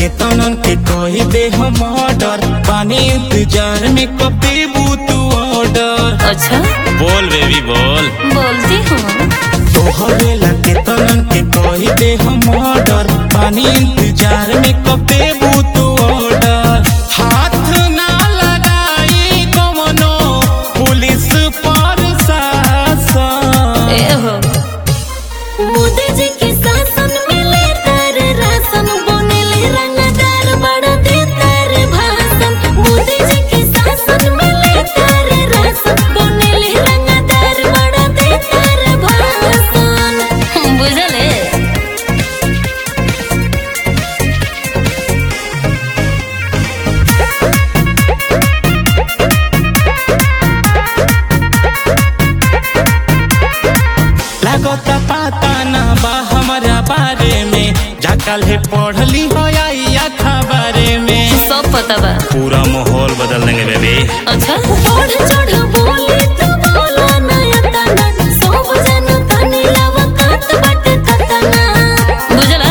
केतनन के कही दे हम ऑर्डर पानी इंतजार में कब देबू तू ऑर्डर अच्छा बोल बेबी बोल बोलती हूँ तोहरे ला केतनन के कही दे हम ऑर्डर पानी इंतजार में कब देबू तू ऑर्डर हाथ ना लगाई कमनो पुलिस पर शासन ए हो मोदी जी के शासन में ले तार राशन बनेले रंगदार बड़ा दे तार भाषण मोदी जी के शासन में ले तार राशन बनेले रंगदार बड़ा दे तार भाषण बुझले लागता पता ना बा हमारा बारे में जाकल है पढ़ली हो या खबरे में सब पता बा पूरा माहौल बदल देंगे बेबी अच्छा बढ़ चढ़ बोले तो बोला नया तना सब जन तनी लवकात बाटे खतना बुझला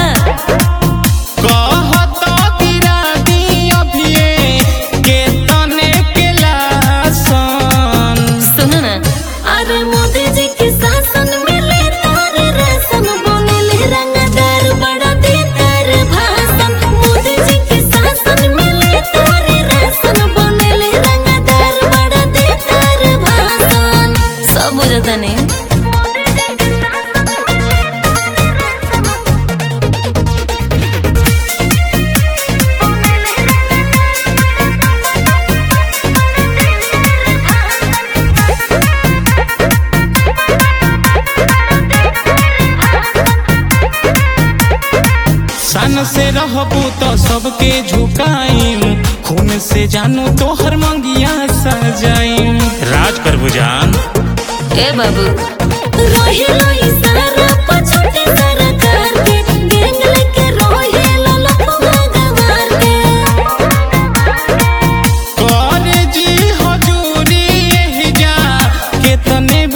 कहत गिरा दी अभिये के तने के लासन सुनो ना अरे मोदी जी के शासन में ले तार राशन बनेले रंगदार बड़ा दे तार भाषण मोदी जी के शासन में ले तार राशन बनेले रंगदार बड़ा दे तार भाषण सब बुझता नहीं सन से रहबू तो सबके झुकाईम खून से जानू तोहर मंगिया सजाईम राज कर बुझान ए बाबू रोहिलो इशारा पछोटे सरकार के गैंग लेके रोहिलो लखवा गवार के कर जी हजूरी एही जा केतने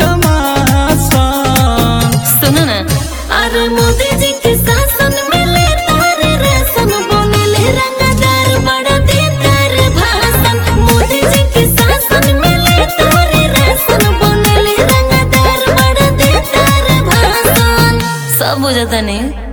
बदमाशन सुनो ना अरे मोदी जी के शासन में ले तार राशन बनेले रंगदार बड़ा दे तार भाषण मोदी जी के शासन में ले तार राशन बनेले रंगदार बड़ा दे तार भाषण सब बुझता नहीं